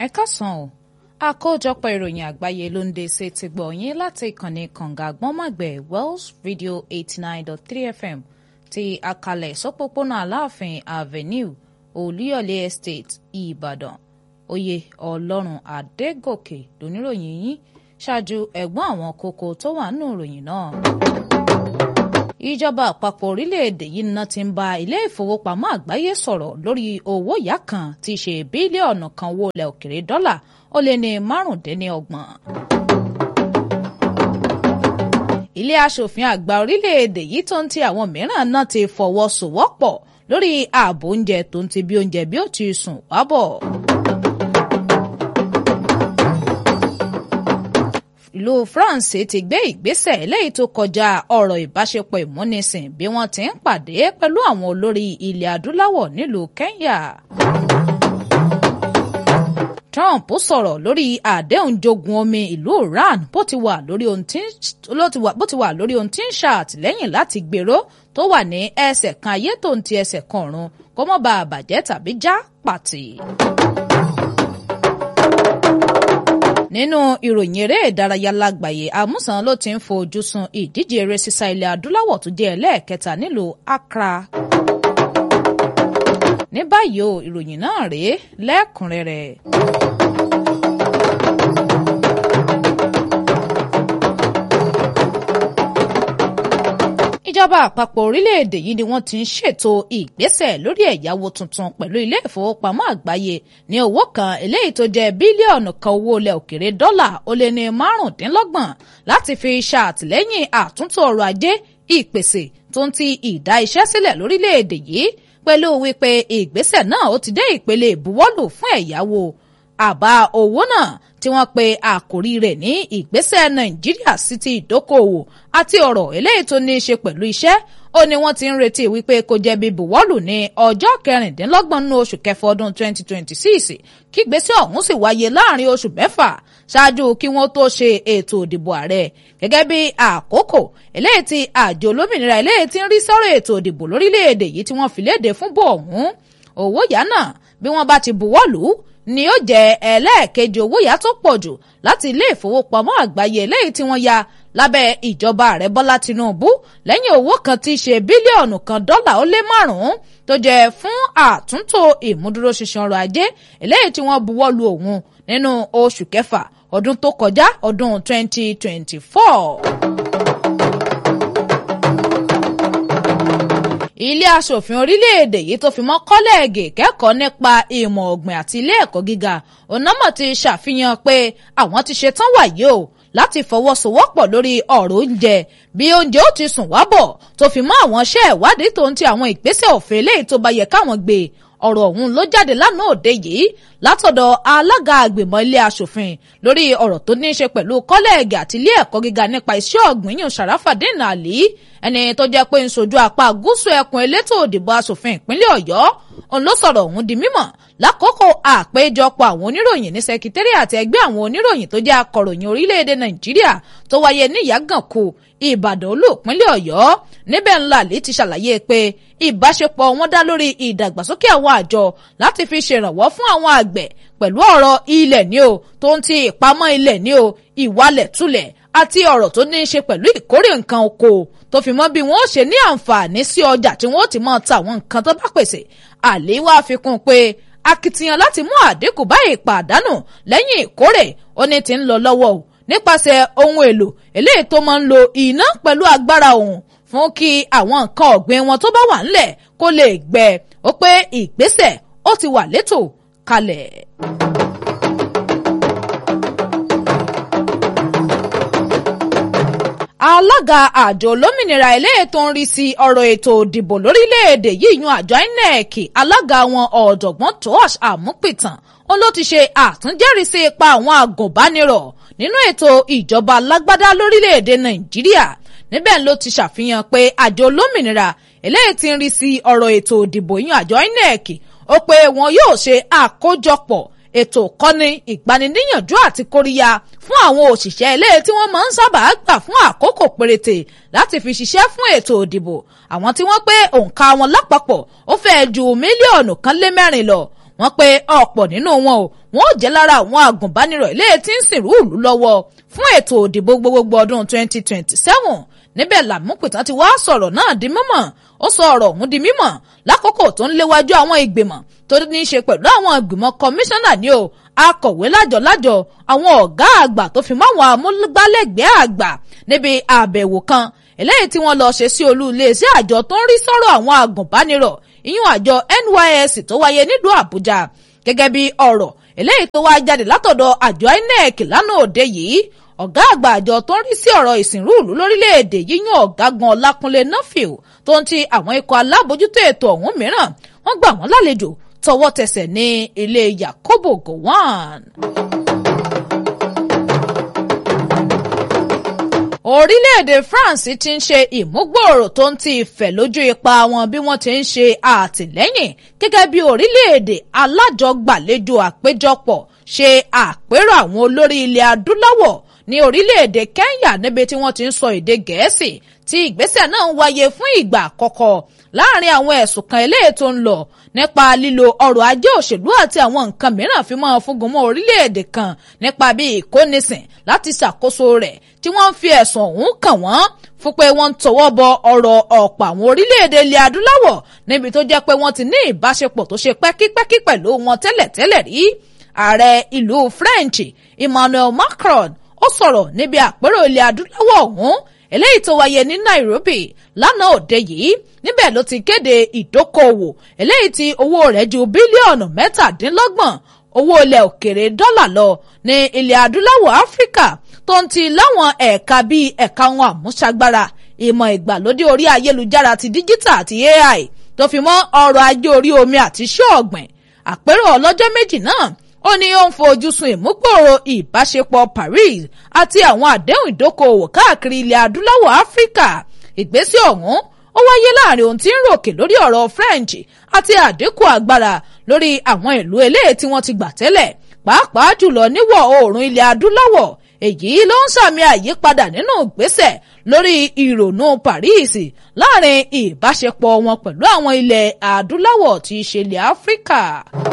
ẹ káàsán o àkójọpọ̀ ìròyìn àgbáyé ló ń dé sí ti gbọ̀ yín láti ìkànnì kànga àgbọ́nmọ̀gbẹ̀ Wells Radio eighty nine dot three FM ti àkàlẹ̀ sọ́pọ̀pọ̀nà aláàfin avenue olúyọ̀lé estate ìbàdàn oyè ọlọ́run adégòkè lóníròyìn yín ṣáájú ẹ̀gbọ́n àwọn kókó tó wà nínú ìròyìn náà ìjọba àpapọ̀ orílẹ̀-èdè yìí náà ti ń bá ilé ìfowópamọ́ àgbáyé sọ̀rọ̀ lórí owó ìyá kan tí í ṣe bílíọ̀nù kan owó ilẹ̀ òkèrè dọ́là ó lé ní márùndínlọ́gbọ̀n. ilé aṣòfin àgbà orílẹ̀-èdè yìí tó ń ti àwọn mìíràn náà ti fọwọ́sowọ́pọ̀ lórí ààbò oúnjẹ tó ń ti bí oúnjẹ bí ó ti sùn wábọ̀. ìlú France ti gbé ìgbésẹ̀ eléyìí tó kọjá ọ̀rọ̀ ìbáṣepọ̀ ìmúnisìn bí wọ́n ti ń pàdé pẹ̀lú àwọn olórí ilẹ̀ adúláwọ̀ nílùú Kenya. Trump sọ̀rọ̀ lórí àdéhùn jogun omi ìlú Iran bó ti wà lórí ohun tí ń ṣàtìlẹ́yìn láti gbèrò tó wà ní ẹsẹ̀ kan ayé tó ń ti ẹsẹ̀ kan ọ̀run kó mọ́ bá a bàjẹ́ tàbí já pàtì. nínú ìròyìn eré ìdárayá lágbàáyé àmúsàn ló ti ń fojú sun ìdíje eré sísá ilẹ̀ adúláwọ̀ tó jẹ́ ẹlẹ́ẹ̀kẹta nílùú Accra. ní báyìí o ìròyìn náà rèé lẹ́kùnrẹ́rẹ́. ìjọba àpapọ̀ orílẹ̀-èdè yìí ni wọ́n ti ń ṣètò ìgbésẹ̀ lórí ẹ̀yáwó tuntun pẹ̀lú ilé ìfowópamọ́ àgbáyé ní owó kan eléyìí tó jẹ́ bílíọ̀nù kan owó ilẹ̀ òkèrè dọ́là ó lé ní márùndínlọ́gbọ̀n láti fi ṣàtìlẹ́yìn àtúntò ọrọ̀ ajé ìpèsè tó ń ti ìdá iṣẹ́ sílẹ̀ lórílẹ̀-èdè yìí pẹ̀lú wípé ìgbésẹ̀ náà ó ti dé ìpele ìbuwọ́lù fún ẹ̀yáwó àbá owó náà tí wọ́n pe àkòrí rẹ̀ ní ìgbésẹ̀ nàìjíríà sí ti ìdókòòwò àti ọ̀rọ̀ eléyìí tó ní í ṣe pẹ̀lú iṣẹ́ ó ní wọ́n ti ń retí wípé kó jẹ́ bí buwọ́lù ní ọjọ́ kẹrìndínlọ́gbọ̀n nínú oṣù kẹfà ọdún 2026 kí ìgbésẹ̀ ọ̀hún sì wáyé láàrin oṣù mẹ́fà ṣáájú kí wọ́n tó ṣe ètò ìdìbò ààrẹ gẹ́gẹ́ bí àkókò eléyìí tí àjọ olómìnira eléyìí tí ń rí sọ́rọ̀ ètò ìdìbò lórílẹ̀‐èdè yìí tí wọ́n fi léde fún bò ọ̀hún owó yá náà bí wọ́n bá ti buwọ́lù ni ó jẹ́ ẹlẹ́ẹ̀kejì owó yá tó pọ̀ jù láti ilé ìfowópamọ́ àgbáyé eléyìí tí wọ́n ya lábẹ́ ìjọba ààrẹ bọ́lá tinubu lẹ́yìn owó kan tí í ṣe bílíọ̀nù kan dọ́là ó lé márùn-ún tó jẹ́ fún àtúntò ìmúdúróṣinṣin ọrọ̀ ajé eléyìí tí wọ́n buwọ́lu òun nínú oṣù kẹfà ọdún tó kọjá ọdún 2024. ilé aṣòfin orílẹ̀-èdè yìí tó fi mọ́ kọ́lẹ́ẹ̀gì kẹ́kọ̀ọ́ nípa ìmọ̀ ọ̀gbìn àti ilé ẹ̀kọ́ gíga onámọ̀ ti ṣàfihàn pé àwọn ti ṣetán wàyí o láti fọwọ́sowọ́pọ̀ lórí ọ̀rọ̀ oúnjẹ bí oúnjẹ ó ti sùn wábọ̀ tó fi mọ́ àwọn iṣẹ́ ìwádìí tó ń ti àwọn ìgbésẹ̀ òfin eléyìí tó bá yẹ káwọn gbé ọ̀rọ̀ ọ̀hún ló jáde lánàá òde yìí látọ̀dọ̀ alága àgbìmọ̀ ilé aṣòfin lórí ọ̀rọ̀ tó ní í ṣe pẹ̀lú kọ́lẹ́ẹ̀gì àti ilé ẹ̀kọ́ gíga nípa iṣẹ́ ọ̀gbìn yìí Sharafadeen Ali ẹni tó jẹ́ pé ń sojú apá gúúsù ẹkùn elétò òdìbò aṣòfin ìpínlẹ̀ Ọ̀yọ́ òun ló sọ̀rọ̀ ọ̀hún di mímọ̀ lákòókò àpéjọpọ̀ àwọn oníròyìn ní sẹkítẹ́rì àti ẹgbẹ́ àwọn oníròyìn tó jẹ́ akọ̀ròyìn orílẹ̀-èdè Nàìjíríà tó wáyé ní Ìyágànkù Ìbàdàn olóòpínlẹ̀ Ọ̀yọ́ níbẹ̀ ńlá lè ti ṣàlàyé pé ìbáṣepọ̀ wọn dá lórí ìdàgbàsókè àwọn àjọ láti fi ṣèrànwọ́ fún àwọn àgbẹ̀ pẹ̀lú ọ̀rọ̀ ilẹ̀ ní o tó ń ti ìpamọ́ ilẹ̀ ní o ìwalẹ̀ tulẹ̀ àti ọ̀rọ̀ tó ní í ṣe pẹ̀lú ìkórè nǹkan oko tó fi mọ́ bí wọ́n ó ṣe ní àǹfààní sí ọjà tí wọ́n ó ti máa ta àwọn nǹkan tó bá pèsè àléwá fi kún un pé akitiyan láti mú àdínkù bá ìpàdánù lẹ́yìn ìkórè ó ní ti ń lọ lọ́wọ́ o nípasẹ̀ ohun èlò eléyìí tó máa ń lo iná pẹ̀lú agbára òun fún kí àwọn nǹkan ọ̀gbìn wọn tó bá wà ńlẹ̀ kó lè gbẹ ó pé ìgbésẹ̀ ó ti wà létò kalẹ̀. alága àjọ olómìnira eléyìí tó ń rí sí ọ̀rọ̀ ètò òdìbò lórílẹ̀‐èdè yìí yan àjọ INEC alága wọn ọ̀jọ̀gbọ́n Tosh Àmúpìtàn ó ló ti ṣe àtúnjẹ́rìísí ipa àwọn agùnbánirọ̀ nínú ètò ìjọba alágbádá lórílẹ̀‐èdè Nàìjíríà níbẹ̀ ló ti ṣàfihàn pé àjọ olómìnira eléyìí tí ń rí sí ọ̀rọ̀ ètò òdìbò yan àjọ INEC ó pé wọn yóò ṣe àkójọpọ̀ ètò kọ́ni ìgbaniníyànjú àti kóríyá fún àwọn òṣìṣẹ́ eléyìí tí wọ́n máa ń sábà gbà fún àkókò péréte láti fi ṣiṣẹ́ fún ètò òdìbò àwọn tí wọ́n pé òǹkà wọn lápapọ̀ ó fẹ́ẹ́ ju mílíọ̀nù kan lé mẹ́rin lọ wọ́n pé ọ̀pọ̀ nínú wọn o wọn ò jẹ́ lára àwọn agùnbánirọ̀ ilé tí ń sìnrú ìlú lọ́wọ́ fún ètò òdìbò gbogbogbò ọdún 2027 níbẹ̀ làmúpìtàn ti wá sọ̀rọ̀ náà di mímọ̀ ó sọ ọ̀rọ̀ ọ̀hún di mímọ̀ lákòókò tó ń léwájú àwọn ìgbìmọ̀ tó ní í ṣe pẹ̀lú àwọn ìgbìmọ̀ kọmíṣánná ni o akọ̀wé lájọ̀lájọ̀ àwọn ọ̀gá àgbà tó fi mọ́ àwọn amúgbálẹ́gbẹ̀ẹ́ àgbà níbi àbẹ̀wò kan eléyìí tí wọ́n lọ ṣe sí olú iléeṣẹ́ àjọ tó ń rí sọ́rọ̀ àwọn agùnbánirọ̀ ìyún àjọ NYSC tó wáyé nílùú Àbújá gẹ́gẹ́ bí ọ̀rọ̀ eléyìí tó wá jáde látọ̀dọ̀ àjọ INEC lánàá òde yìí ọ̀gá àgbà àjọ tó ń rí sí ọ̀rọ̀ ìsìnrú ìlú lórílẹ̀‐èdè yíyún ọ̀gágun Ọlákúnlé Nuffield tó ń ti àwọn ikọ̀ alábòjútó ètò ọ̀hún mìíràn wọ́n gbà wọ́n lálejò tọwọ́ tẹsẹ̀ ní ilé Yakubu Gowon. orílẹ̀-èdè France ti ń ṣe ìmúgbòòrò tó ń ti ìfẹ́ lójú ipa wọn bí wọ́n ti ń ṣe àtìlẹ́yìn gẹ́gẹ́ bí orílẹ̀-èdè alájọgbàlejò àpéjọpọ̀ ṣe àpérò àwọn olórí ilẹ̀ adúláwọ̀ ní orílẹ̀-èdè Kenya níbi tí wọ́n ti ń sọ èdè Gẹ̀ẹ́sì tí ìgbésẹ̀ náà ń wáyé fún ìgbà àkọ́kọ́ láàrin àwọn ẹ̀sùn kan eléyìí tó ń lọ nípa lílo ọrọ̀ ajé òṣèlú àti àwọn nǹkan mìíràn fi máa fúngun mọ́ orílẹ̀-èdè kan nípa bí ìkónisìn láti ṣàkóso rẹ̀ tí wọ́n ń fi ẹ̀sùn ọ̀hún kàn wọ́n fún pé wọ́n ń tọwọ́ bọ ọ̀rọ̀ ọ̀pọ̀ àwọn orílẹ̀-èdè ilẹ̀ adúláwọ̀ níbi tó jẹ́ pé wọ́n ti ní ìbáṣepọ̀ tó ṣe pẹ́kípẹ́kí pẹ̀lú wọn tẹ́lẹ̀tẹ́lẹ̀ rí ààrẹ ìlú French Emmanuel Macron ó sọ̀rọ̀ níbi àpérò ilẹ̀ adúláwọ̀ ọ̀hún eléyìí tó wáyé ní Nairobi lánàá òde yìí níbẹ̀ ló ti kéde ìdókòwò eléyìí tí owó rẹ̀ ju bílíọ̀nù mẹ́tàdínlọ́gbọ̀n owó ilẹ̀ òkèrè dọ́là lọ ní ilẹ̀ adúláwọ̀ Áfíríkà tó ń ti láwọn ẹ̀ka bíi ẹ̀ka wọn àmúṣagbára ìmọ̀ ìgbàlódé orí ayélujára ti díjítà àti AI tó fi mọ́ ọrọ̀ ajé orí omi àti iṣẹ́ ọ̀gbìn àpérò ọlọ́jọ́ méjì náà ó ní ó ń fojú sun ìmúgbòòrò ìbáṣepọ̀ Paris àti àwọn àdéhùn ìdókòòwò káàkiri ilẹ̀ adúláwọ̀ Áfíríkà ìgbésẹ̀ ọ̀hún ó wáyé láàrin ohun tí ń ròkè lórí ọ̀rọ̀ French àti àdínkù agbára lórí àwọn ìlú eléyìí tí wọ́n ti gbà tẹ́lẹ̀ pàápàá jùlọ níwọ̀ oòrùn ilẹ̀ adúláwọ̀ èyí ló ń sàmì àyípadà nínú ìgbésẹ̀ lórí ìrònú Paris láàrin ìbáṣepọ̀ wọn pẹ̀lú àwọn ilẹ̀ adúláwọ̀ tí í ṣe ilẹ̀ Áfíríkà.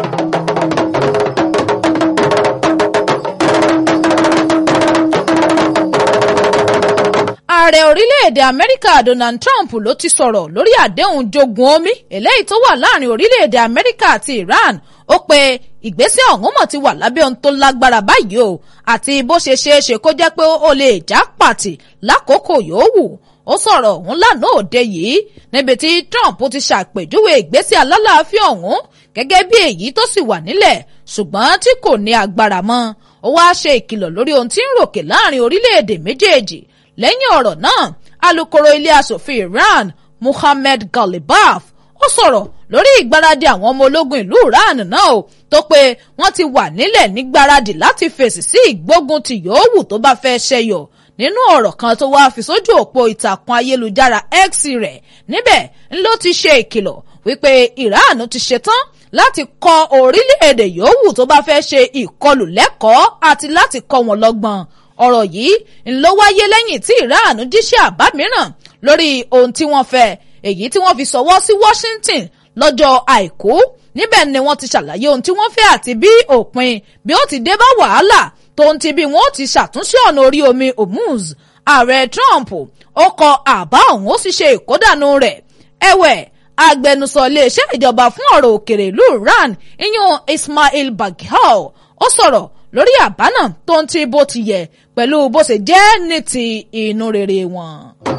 ààrẹ orílẹ̀-èdè amẹ́ríkà donald trump ló ti sọ̀rọ̀ lórí àdéhùn jogun omi eléyìí tó wà láàrin orílẹ̀-èdè amẹ́ríkà àti iran ó pe ìgbésẹ̀ ọ̀hún mọ̀ ti wà lábẹ́ ohun tó lágbára báyìí o àti bó ṣe ṣeé ṣe kó jẹ́ pé ó lè já pàtì lákòókò yòówù ó sọ̀rọ̀ ọ̀hún lánàá òde yìí níbi tí trump ti ṣàpèjúwe ìgbésẹ̀ alálàáfíà ọ̀hún gẹ́gẹ́ bí èyí tó sì wà nílẹ̀ ṣùgbọ́n tí kò ní agbára mọ́ ó wáá ṣe ìkìlọ̀ lórí ohun tí ń ròkè láàrin orílẹ̀-èdè méjèèjì lẹ́yìn ọ̀rọ̀ náà alukoro ilé asòfin Iran Muhammad Galibaf ó sọ̀rọ̀ lórí ìgbáradì àwọn ọmọ ológun ìlú Iran náà o tó pé wọ́n ti wà nílẹ̀ nígbáradì láti fèsì sí ìgbógun tí yòówù tó bá fẹ́ ṣẹyọ nínú ọ̀rọ̀ kan tó wáá fi sójú òpó ìtàkùn ayélujára X rẹ̀ níbẹ̀ ló ti ṣe ìkìlọ̀ wípé Iran ti ṣetán láti kọ́ orílẹ̀-èdè yòówù tó bá fẹ́ ṣe ìkọlù lẹ́kọ̀ọ́ àti láti kọ́ wọn lọ́gbọ́n ọ̀rọ̀ yìí ló wáyé lẹ́yìn tí Iran jíṣẹ́ àbá mìíràn lórí ohun tí wọ́n fẹ́ èyí tí wọ́n fi sọwọ́ sí Washington lọ́jọ́ àìkú níbẹ̀ ni wọ́n ti ṣàlàyé ohun tí wọ́n fẹ́ àti bí òpin bí ó ti dé bá wàhálà tó ń ti bí wọ́n ó ti ṣàtúnṣe ọ̀nà orí omi Hormuz ààrẹ Trump ó kọ àbá ọ̀hún ó sì ṣe ìkódànù rẹ̀ ẹ̀wẹ̀ agbẹnusọ iléeṣẹ́ ìjọba fún ọ̀rọ̀ òkèrè ìlú Iran iyun Ismail Baghal ó sọ̀rọ̀ lórí àbá náà tó ń ti bó ti yẹ pẹ̀lú bó ṣe jẹ́ ní ti inú rere wọn.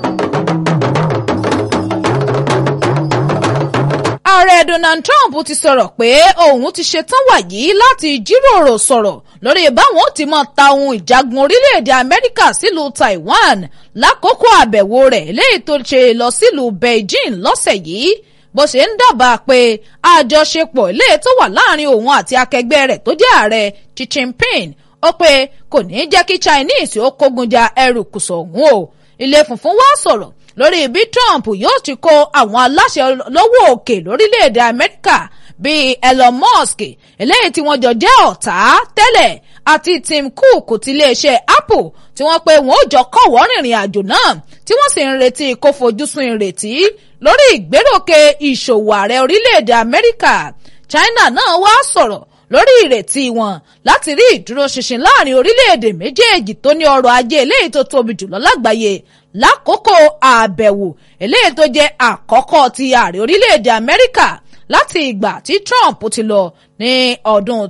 ààrẹ Donald Trump ti sọ̀rọ̀ pé òun ti ṣetán wàyí láti jíròrò sọ̀rọ̀ lórí báwọn ti máa ta ohun ìjagun orílẹ̀-èdè Amẹ́ríkà sílùú Taiwan lákòókò àbẹ̀wò rẹ̀ léyìí tó ṣe lọ sílùú Beijing lọ́sẹ̀ yìí bó ṣe ń dábàá pé àjọṣepọ̀ ilé tó wà láàrin òun àti akẹgbẹ́ rẹ̀ tó jẹ́ ààrẹ Xi Jinping ó pé kò ní jẹ́ kí Chinese ó kógun ja ẹrù kùsọ̀ ọ̀hún o ilé funfun wá sọ̀rọ̀ lórí bí Trump yóò ti kó àwọn aláṣẹ lọ́wọ́ òkè lórílẹ̀‐èdè Amẹ́ríkà bíi Elon Musk eléyìí tí wọ́n jọ jẹ́ ọ̀tá tẹ́lẹ̀ àti Tim Cook ti iléeṣẹ́ Apple tí wọ́n pé wọ́n ó jọ kọ̀wọ́ rìnrìn àjò náà tí wọ́n sì ń retí kó fojú sun ìrètí lórí ìgbéròkè ìṣòwò ààrẹ orílẹ̀-èdè Amẹ́ríkà China náà wá sọ̀rọ̀ lórí ìrètí wọn láti rí ìdúróṣinṣin láàrin orílẹ̀-èdè méjèèjì tó ní ọrọ̀ ajé eléyìí tó tóbi jùlọ lágbàáyé lákòókò àbẹ̀wò eléyìí tó jẹ́ àkọ́kọ́ ti ààrẹ orílẹ̀-èdè Amẹ́ríkà láti ìgbà tí Trump ti lọ ní ọdún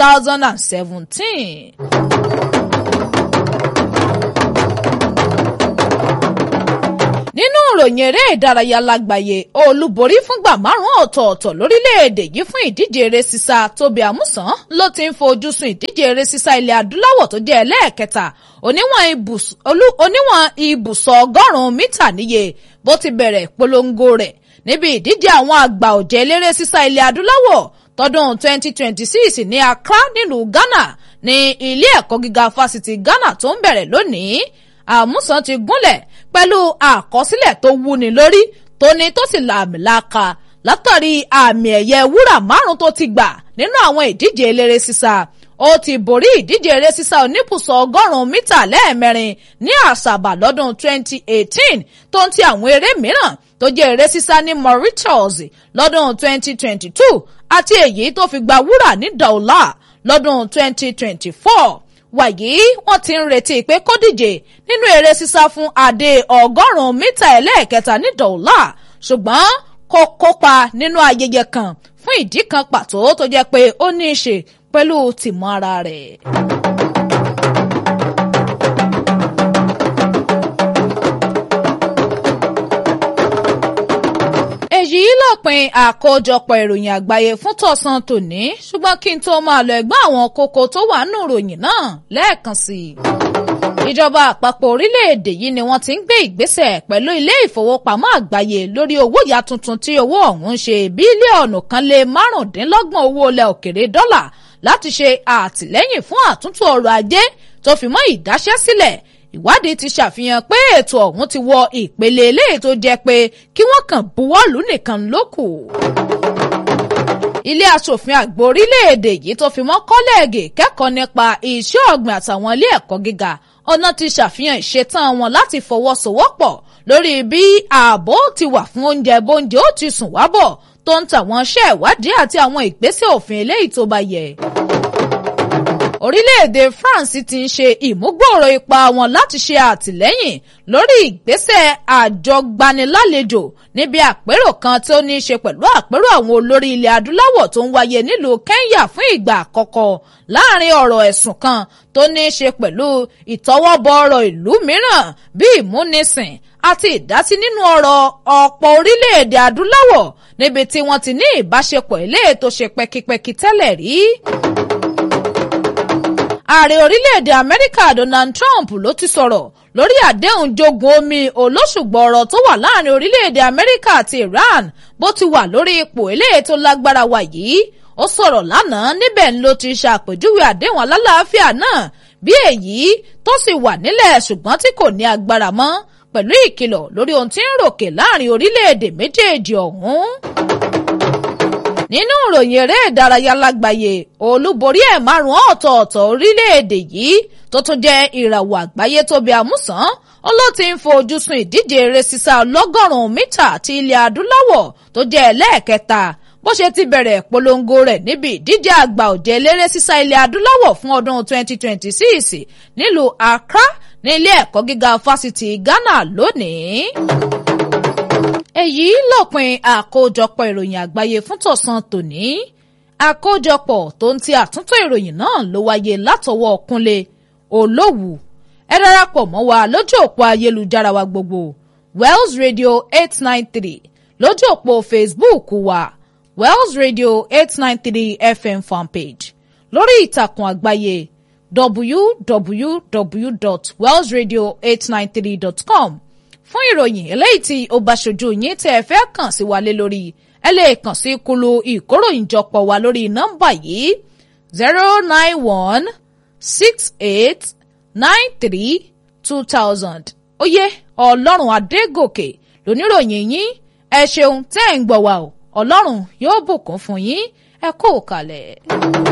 2017. nínú ìròyìn eré ìdárayá lágbàáyé olúborí fúngbà márùn ọ̀tọ̀ọ̀tọ̀ lórílẹ̀‐èdè yìí fún ìdíje eré sísá tóbi àmúsàn ló ti ń fojú sùn ìdíje eré sísá ilẹ̀ adúláwọ̀ tó jẹ́ ẹlẹ́ẹ̀kẹta oníwọ̀n ibùsọ̀ ọgọ́rùn-ún mítà níye bó ti bẹ̀rẹ̀ ìpolongo rẹ̀ níbi ìdíje àwọn àgbà ọ̀jẹ̀ eléré sísá ilẹ̀ adúláwọ̀ tọdún 2026 ní Accra nílùú Ghana ní ilé ẹ̀kọ́ gíga fásitì Ghana tó ń bẹ̀rẹ̀ lónìí àmúsàn ti gúnlẹ̀ pẹ̀lú àkọsílẹ̀ tó wúni lórí tóní tó sì làmìlaka látàrí àmì ẹ̀yẹ wúrà márùn tó ti gbà nínú àwọn ìdíje eléré sísá ó ti borí ìdíje eré sísá oníbùsọ̀ ọgọ́rùn-ún mítà lẹ́ẹ̀mẹrin ní àṣàbà lọ́dún 2018 tó ń ti àwọn eré mìíràn tó jẹ́ eré sísá ní Mauritius lọ́dún 2022 àti èyí tó fi gba wúrà ní Douala lọ́dún 2024 wàyí wọ́n ti ń retí pé kó díje nínú eré sísá fún adé ọgọ́rùn-ún mítà ẹlẹ́ẹ̀kẹta ní Douala ṣùgbọ́n kó kópa nínú ayẹyẹ kan fún ìdí kan pàtó tó jẹ́ pé ó ní í ṣe pẹ̀lú tìmọ̀ ara rẹ̀. èyí lópin àkójọpọ̀ ìròyìn àgbáyé fún tọ̀sán tòní ṣùgbọ́n kí n tó máa lọ ẹ̀gbọ́n àwọn kókó tó wà nínú ìròyìn náà lẹ́ẹ̀kan sí i. ìjọba àpapọ̀ orílẹ̀-èdè yìí ni wọ́n ti ń gbé ìgbésẹ̀ pẹ̀lú ilé ìfowópamọ́ àgbáyé lórí owó ìyá tuntun tí owó ọ̀hún ṣe bílíọ̀nù kan lé márùndínlọ́gbọ̀n owó ilẹ̀ òkèrè dọ́là láti ṣe àtìlẹ́yìn fún àtúntò ọrọ̀ ajé tó fi mọ́ ìdáṣẹ́sílẹ̀ ìwádìí ti ṣàfihàn pé ètò ọ̀hún ti wọ ìpele eléyìí tó jẹ́ pé kí wọ́n kàn buwọ́lù nìkan ló kù. ilé asòfin àgbà orílẹ̀-èdè yìí tó fi mọ́ kọ́lẹ́ẹ̀gì kẹ́kọ̀ọ́ nípa iṣẹ́ ọ̀gbìn àtàwọn ilé ẹ̀kọ́ gíga ọ̀nà ti ṣàfihàn ìṣetán wọn láti fọwọ́sowọ́pọ̀ lórí bí ààbò ti wà fún oúnjẹ bóúnjẹ ó ti sùn wábọ̀ tó ń tàwọn iṣẹ́ ìwádìí àti àwọn ìgbésẹ̀ òfin eléyìí tó bá yẹ orílẹ̀-èdè France ti ń ṣe ìmúgbòòrò ipa wọn láti ṣe àtìlẹ́yìn lórí ìgbésẹ̀ àjọgbanilálejò níbi àpérò kan tí ó ní í ṣe pẹ̀lú àpérò àwọn olórí ilẹ̀ adúláwọ̀ tó ń wáyé nílùú Kenya fún ìgbà àkọ́kọ́ láàrin ọ̀rọ̀ ẹ̀sùn kan tó ní í ṣe pẹ̀lú ìtọwọ́bọ ọ̀rọ̀ ìlú mìíràn bíi ìmúnisìn àti ìdásí nínú ọ̀rọ̀ ọ̀pọ̀ orílẹ̀-èdè adúláwọ̀ níbi tí wọ́n ti ní ìbáṣepọ̀ eléyìí tó ṣe pẹ́kípẹ́kí tẹ́lẹ̀ rí ààrẹ orílẹ̀-èdè amẹ́ríkà donald trump ló ti sọ̀rọ̀ lórí àdéhùn jogun omi olóṣùgbọ̀ọ̀rọ̀ tó wà láàrin orílẹ̀-èdè amẹ́ríkà àti iran bó ti wà lórí ipò eléyìí tó lágbára wà yìí ó sọ̀rọ̀ lánàá níbẹ̀ ló ti ṣàpèjúwe àdéhùn alálàáfíà náà bí èyí tó sì wà nílẹ̀ ṣùgbọ́n tí kò ní agbára mọ́ pẹ̀lú ìkìlọ̀ lórí ohun tí ń ròkè láàrin orílẹ̀-èdè méjèèjì ọ̀hún nínú ìròyìn eré ìdárayá lágbàáyé olúborí ẹ̀ márùn-ún ọ̀tọ̀ọ̀tọ̀ orílẹ̀-èdè yìí tó tún jẹ́ ìràwọ̀ àgbáyé tóbi àmúsàn ó ló ti ń fojú sùn ìdíje eré sísá ọlọ́gọ́rùn-ún mítà ti ilẹ̀ adúláwọ̀ tó jẹ́ ẹlẹ́ẹ̀kẹta bó ṣe ti bẹ̀rẹ̀ polongo rẹ̀ níbi ìdíje àgbà òjẹ́ eléré sísá ilẹ̀ adúláwọ̀ fún ọdún 2026 nílùú Accra ní ilé ẹ̀kọ́ gíga fásitì Ghana lónìí èyí lópin àkójọpọ̀ ìròyìn àgbáyé fún tọ̀sán tòní àkójọpọ̀ tó ń ti àtúntò ìròyìn náà ló wáyé látọwọ́ Kúnlé Olówù ẹ darapọ̀ mọ́ wa lójú òpó ayélujára wa gbogbo Wells Radio eight nine three lójú òpó Facebook wa Wells Radio eight nine three FM fanpage lórí ìtàkùn àgbáyé www.wellsradio893.com fún ìròyìn eléyìí tí ó bá ṣojú yín tẹ́ ẹ fẹ́ kàn sí wa lé lórí ẹ lè kàn sí kulu ìkóròyìnjọpọ̀ wa lórí nọ́mbà yìí zero nine one six eight nine three two thousand oyè ọlọ́run adégòkè lóníròyìn yín ẹ ṣeun tẹ́ ẹ̀ ń gbọ́ wa o ọlọ́run yóò bùkún fún yín ẹ kó o kalẹ̀.